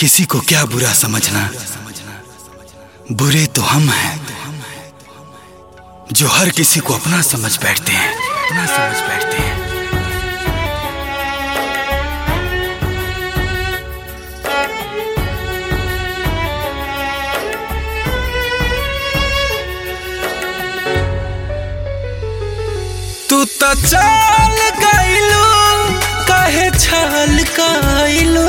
किसी को क्या बुरा समझना बुरे तो हम हैं जो हर किसी को अपना समझ बैठते हैं अपना समझ बैठते हैं तू तो चल गइलू काहे छल गइलू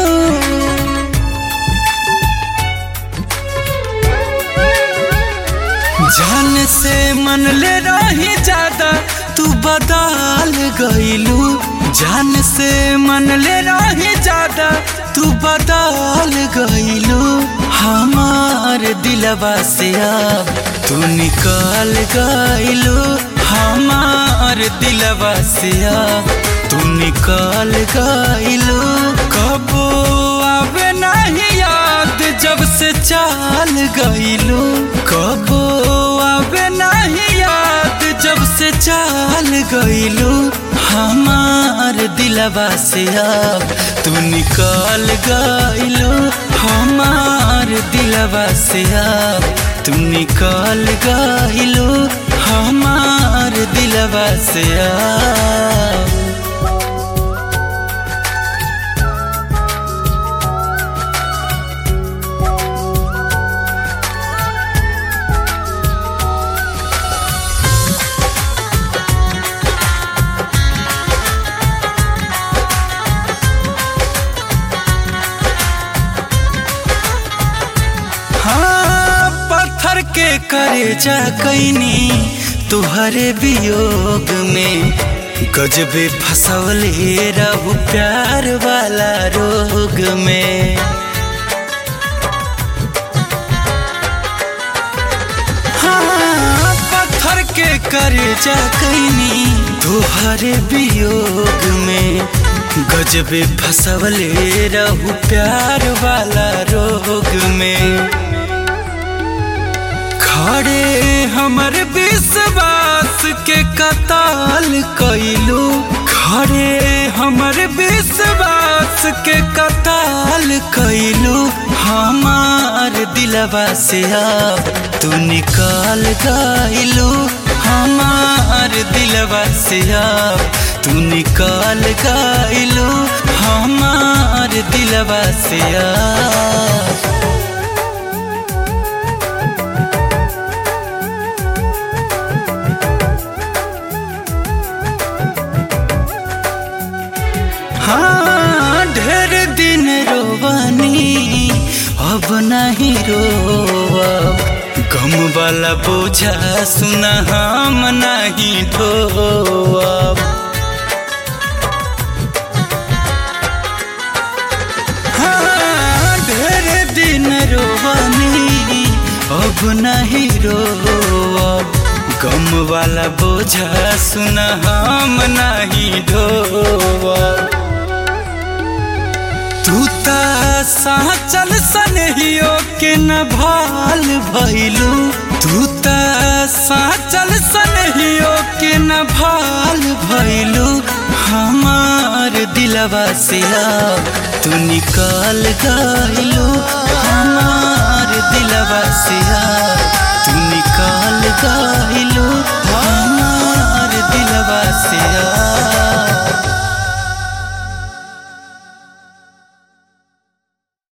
जान से मन ले रही ज्यादा तू बदल गइलू जान से मन ले रही ज्यादा तू बदल गइलू हमार दिलवा से अब तू निकल गइलू हमार दिलवा से अब तू निकल गइलू कबो आवे नहीं याद जब से चाल गइलू कबो आवे नहीं याद जब से चाल गइलू हमार दिलवा से अब तू निकल गइलू हमार दिलवा से अब तू निकल गइलू हमार दिलवा से अब हाँ पत्थर के करे जा कैनी तुहरे वियोग में गजबे फसवले रहू प्यार वाला रोग में हाँ पत्थर के करे जा कैनी तुहरे वियोग में गजबे फसवले रहू प्यार वाला रोग में खड़े हमर विश्वास के कताल कैलू खड़े हमर विश्वास के कताल कैलू हमार दिलवा से अब तू निकाल गइलू हमार दिलवा से अब तू निकाल गइलू हमार दिलवा से अब हाँ ढेर दिन रोवानी अब नहीं रोब गम वाला बोझा सुना हम नहीं ढोब हाँ ढेर दिन रोवानी अब नहीं रोब गम वाला बोझा सुना हम नहीं ढोब तू ता साचल सनहियो के न भाल भइलू तू ता साचल सनहियो के न भाल भइलू हमार दिलवा से अब तू निकाल गइलू हमार दिलवा से अब तू निकाल गइलू हमार दिलवा से अब